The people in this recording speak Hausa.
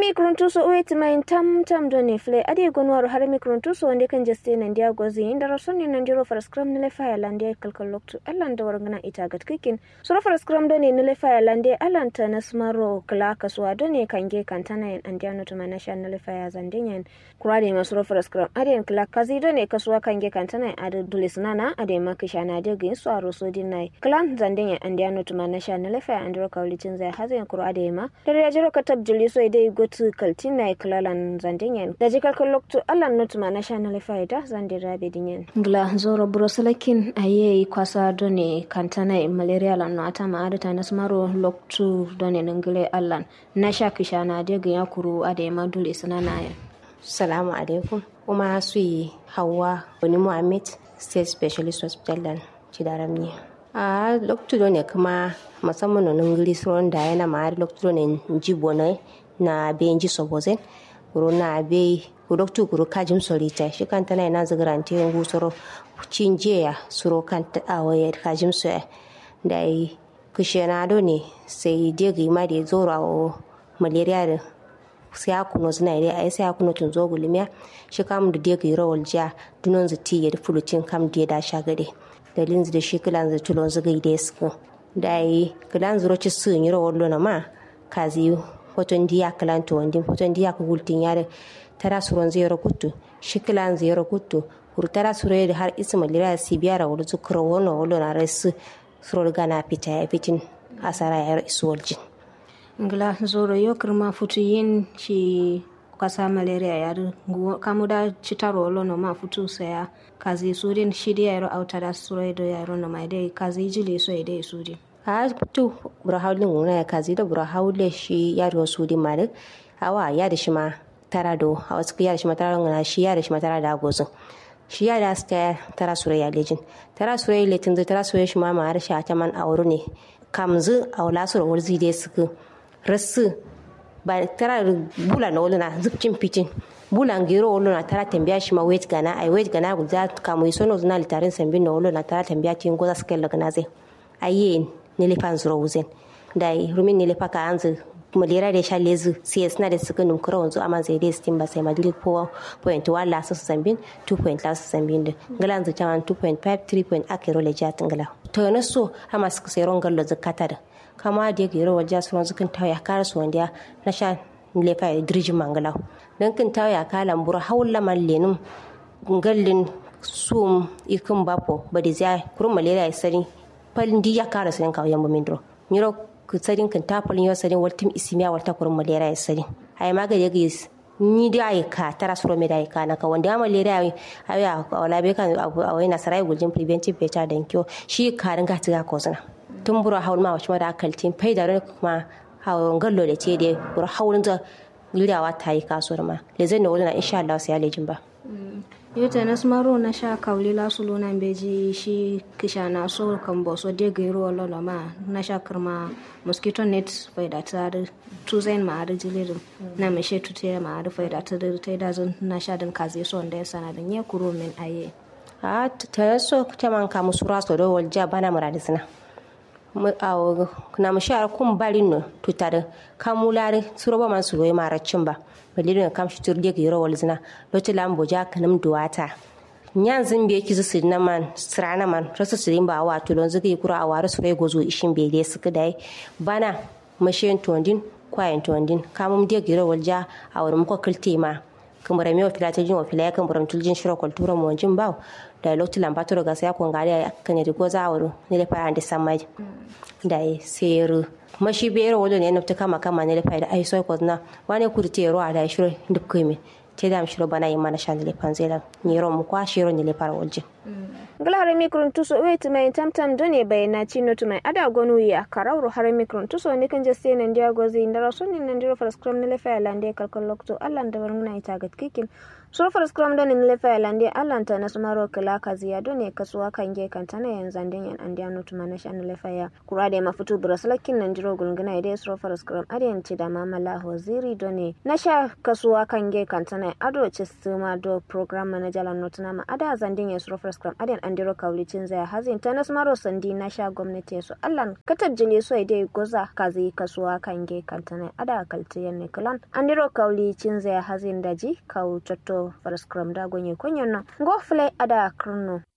harami kuruntuso uweti main tam tam doni fle adi gonwaru harami kuruntuso wande kan jeste nan dia gozi inda rasoni nan diro fara scrum nile faya lande kalkal loktu allan da wargana ita gat kikin sura fara scrum doni nile faya lande allan ta nasmaro kala kaswa doni kange kantana yan andia no tuma nasha nile faya zandenyan kurade ma sura fara scrum adi en kala kazi doni kaswa kange kantana yan adi dulisnana adi ma kishana adi gin so aro so dinai klan zandenyan andia no tuma nasha nile faya andiro kawlicin zai hazin kurade ma dare ya jiro katab juliso idai gotu kaltina e klalan zandingen da jikal koloktu alan notuma national faida zandi rabe dingen gla zoro broselakin aye kwasa done kantana e malaria lan no atama adata nasmaro loktu done nangile alan nasha kishana de ga yakuru ade madul isnana ya salamu alaikum kuma su yi hawa wani muhammad state specialist hospital dan cidaramni a loktu ne kuma musamman nan giri suron da yana ma'ar loktu ne jibo ne na be nji sobozen kuro na be kuro tu kuro kajim solita shi kan tana ina zagarante ngu soro cinje ya suro kan ta awaye kajim so da yi kushena do ne sai degi ma da zoro o malaria da sai akuno zina ire ai sai akuno tun zo gulmiya shi kam da degi rawal ja dunon zati ya fulutin kam da da shagade da linzi da shi kilan za tulon zagai da su da yi kilan zuro ci sun yi rawal lona ma kazi hoton diya kalanto wandin hoton diya ka gultin yare tara suron zero kuttu shikilan zero kuttu kur tara suro da har isma lira si biyara wuri zukuro wono wolo na resu suro gana fita ya fitin asara ya isu waljin ngla zoro yo kirma futu yin shi kasa malaria ya kamu da citaro wolo no ma futu saya kazi surin shidi ya ro autada suro do ya ro no mai dai kazi jili so ya dai suri a tu bura haulin wuna ya kazi da bura haule shi ya da wasu di malik hawa ya da shi ma tara do a wasu ya da shi ma tara ngana shi ya da shi ma tara da gozin shi ya da su ta tara sura ya lejin tara sura ya letin zai tara sura shi ma ma har shi a ta man auru ne kamzu a wala sura wurzi dai suku rasu ba tara bula na wuluna zubcin fitin bula ngiro wuluna tara tambaya shi ma wait gana ai wait gana guza kamu isono zuna litarin sambin na wuluna tara tambaya tin goza suke lagana zai ayen nile pan zuro wuzen dai rumin nile paka anzu malera da sha lezu sai suna da suka numkura wanzu amma zai dai stin ba sai madrid po point wala su zambin 2 point la su zambin da galan zu taman 2.5 3 point ake role jatin gala to na so amma suka sai ron gallo zakata da kama da yake rawar jasu ron zukan tawaya kara su wanda na sha nile fa dirjin mangala dan kin tawaya kalan bura hawla man lenum gallin sum ikin bapo badi zai kurun malera ya sani palin di ya kara sanin kawai yamma mindro miro ku sarin kan ta palin yo sarin waltim isimiya walta kurun malera ya sarin ay maga ya gis ni da ay ka tara suro me da ay ka na ka wanda malera ay ay wala be kan awai na sarai guljin preventive better than cure shi karin ga tiga ko sana tun bura haul ma wacce da kaltin fai da kuma hawon gallo da ce da bura haulin da lirawa ta yi kasuwar ma le zai na wuri na insha Allah sai ya lejin ba yota na smaro na sha kauli la sulu na beji shi kisha na so kan bo so de gairo lolo ma na sha kirma mosquito net bai da ta da tuzain ma da jilirin na me she tute ma da fai da ta da ta da zan na sha din kaze so da ya sana da nye kuro min aye a ta so ta man ka musura so do walja bana muradisna na mu sha kun barin no tutare kamulare suroba man su goyi maracin ba balilin kam shi turge ga yoro walzina lotu lambo ja kanam duwata nyan zin be ki zusi na man srana man rasu sirin ba wa tulon zuga kura a wara surai gozo ishin be dai suka dai bana mashin tondin kwayan tondin kamum de ga yoro walja a wurin ko kilte ma kamar mai wafila ta jin wafila ya kamar tuljin shiro kultura mu wanjin bawo da lotu lambato daga sai kun gari kan yadda goza a wurin ne da fara da samai da seru mashi biyar wado ne nufta kama kama ne da fa'ida ai sai ko na wani ku te ro da shiro duk kai te da shiro bana yi mana shan le panzela ni ro mu kwa shiro ne le fara walje glare mikron tuso wait mai tamtam done bayana chino to mai ada gonu ya karawro hare mikron tuso ne kan jaste nan dia gozi ndara sunni nan diro fara scrum ne le fa lande kalkal lokto allan da warngna ita gat kikin surfar scrum don in lefa lande alanta na sumaro kala kaziya don ne kasuwa kan ge kan tana yan zandin yan andiya notu mana shan lefa ya kura da mafutu braslakin nan jiro gulguna idai surfar scrum adiyan ci da mamala hoziri don ne na sha kasuwa kan ge kan tana ado ci suma do program manager lan notu nama ada zandin ya surfar scrum adiyan andiro kaulicin zaya hazin ta na sumaro sandi na sha gwamnati su allan katab jili so idai goza kazi kasuwa kan ge kan tana ada kalti yan ne kalan andiro kaulicin zaya hazin daji kawu cotto faras kram da gonye konyon no go flay ada krno